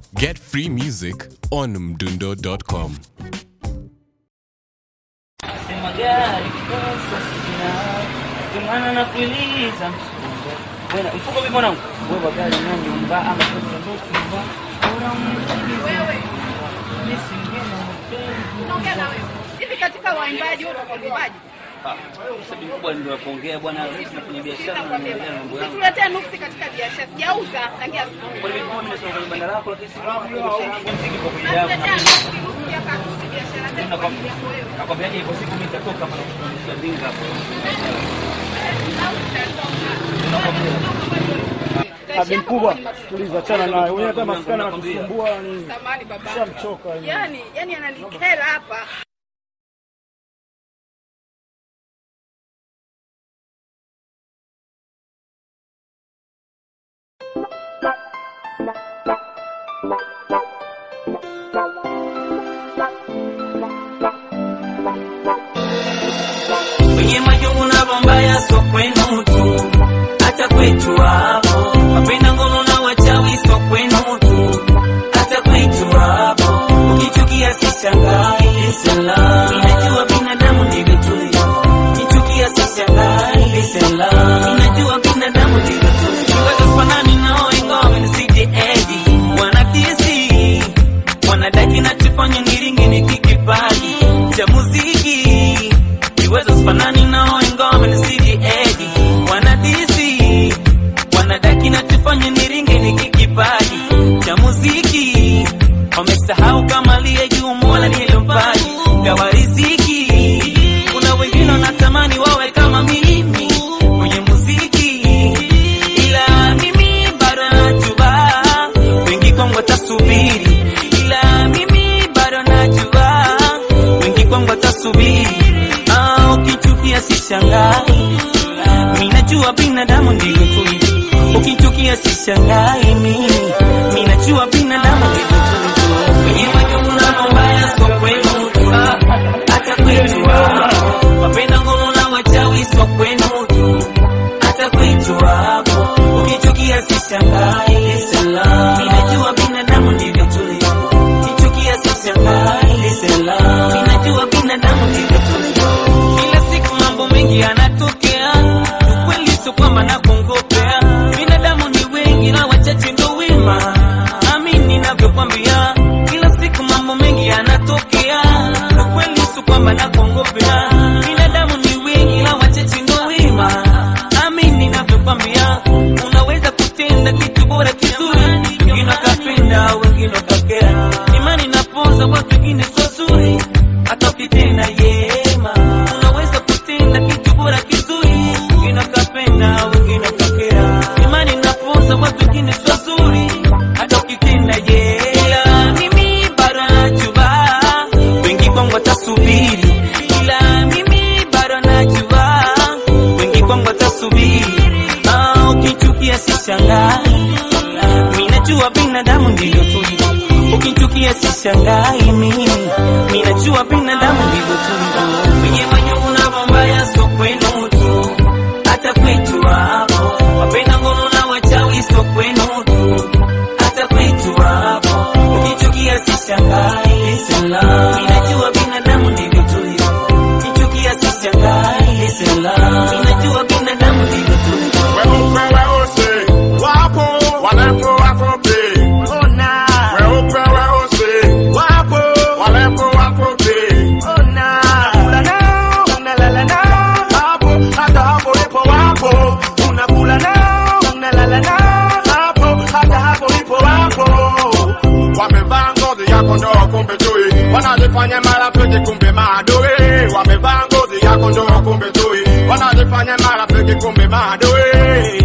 Get free music on mdundo.com. Sema gari kosa sina ndio maana nakuuliza mchunga. Bwana mfuko vipi mwanangu? Wewe gari na nyumba ama pesa ndio nyumba. Bora uniulize. Mimi singena mapenzi. Naongea na wewe. Hivi katika waimbaji wote kwa waimbaji. Ah, sababu kubwa ndio kuongea bwana, sisi tunafanya biashara na naendelea na mambo yangu. Situletee nuksi katika biashara. Sijauza tangia asubuhi. Kwa nini mimi nasoma kwenye banda lako lakini si kwa biashara yangu msingi kwa kwenye yangu. Natuletea nuksi nuksi hapa nuksi biashara zetu kwa ajili yako wewe. Nakwambiaje ipo siku mimi nitatoka hapa na kushughulikia dinga hapo. Abi mkubwa, tuliza chana naye. Wewe hata maskana anatusumbua ni Samahani baba. shamchoka. yani. Yaani, yaani ananikera hapa. Kwenye majungu na bombaya so kwenu tu, hata kwetu hapo. Wapenda ngono na wachawi so kwenu tu, hata kwetu hapo. Ukichukia sishangai, salam. Ninajua binadamu ndivyo tulivyo. Ukichukia sishangai, salam. Ninajua binadamu ndivyo tulivyo. Kiwazo fanani nao ingawa wamenisidi edi. Wanatisi, wanadaki nachofanya niringe nikikipaji cha muziki Kiwezo sifanani nao ingawa wamenisidi edi Wanadisi Wanadaki na tufanye niringe niki kipaji cha muziki Wamesahau kama liye juu mola nilompaji gawa riziki Kuna wengine wanatamani wawe kama mimi kwenye muziki Ila mimi bado najua wengi kwangu watasubiri Ila mimi bado najua wengi kwangu watasubiri Ah, ukichukia sishangai mimi najua binadamu ndivyo tulivyo ukichukia sishangai mimi mimi najua binadamu ndivyo tulivyo kwenye majungu na mabaya sio kwenu tu hata kwetu hapo wapenda ngono na wachawi sio kwenu tu hata kwetu hapo ukichukia sishangai salam mimi najua binadamu ndivyo tulivyo ukichukia sishangai salam mimi najua binadamu ndivyo tulivyo kila siku mambo mengi yanatokea ukweli sio kwamba nakongopea binadamu ni wengi na wachache ndo wema amini ninavyokwambia kila siku mambo mengi yanatokea ukweli sio kwamba nakongopea binadamu ni wengi na wachache ndo wema amini ninavyokwambia unaweza kutenda kitu bora kizuri wengine wakapenda wengine wakakera imani napoza watu wengine sio zuri hata ukitenda yema unaweza kutenda kitu bora kizuri wengine wakapenda wengine wakakera imani napoza watu wengine sio zuri hata ukitenda yema mimi bado najua wengi kwangu watasubiri ila mimi bado najua wengi kwangu watasubiri ah, ukichukia sishangai mimi najua binadamu ndivyo tulivyo ukichukia sishangai mimi mimi najua binadamu ndivyo tulivyo kwenye majungu na mabaya sio kwenu tu hata kwetu hapo wapenda ngono na wachawi sio kwenu tu hata kwetu hapo ukichukia sishangai salam mimi najua binadamu ndivyo tulivyo ukichukia sishangai salam mimi najua binadamu ndivyo tulivyo Weupe weusi wapo, warefu wafupi. Weupe weusi wapo, warefu wafupi. Unakula nao, unalala nao, hapo hata hapo ipo wapo. Unakula nao, unalala nao, hapo hata hapo ipo wapo. Wamevaa ngozi ya kondoo kumbe chui, wanajifanya marafiki kumbe maadui. Wamevaa ngozi ya kondoo kumbe chui, wanajifanya marafiki kumbe maadui.